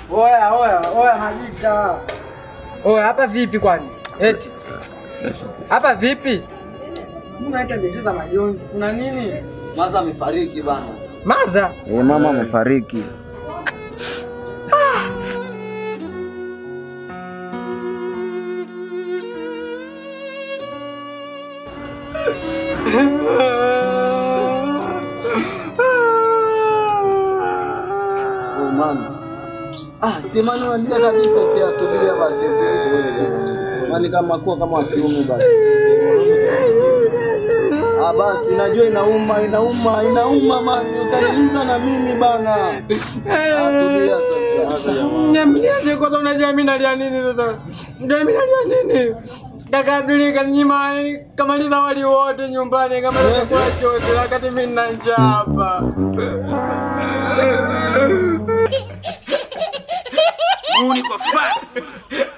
Oya, oya, oya Majita. Oya, hapa vipi kwani? Eti. Hapa vipi? Mnaita biashara majonzi. Kuna nini? Maza amefariki bana. Maza? Eh, mama amefariki. Oh man. Ah, si mani walia kabisa si atulia basi. Mani kama kuwa kama wa kiume basi. Ah basi najua inauma inauma inauma mani utaniuza na mimi bana. Atulia sasa. Niambiaje kwanza unajua mimi nalia nini sasa? Ndio mimi nalia nini? Kaka Abduli kaninyima kamaliza wali wote nyumbani kama chakula chote wakati mimi nina njaa hapa. Muni kwa fasi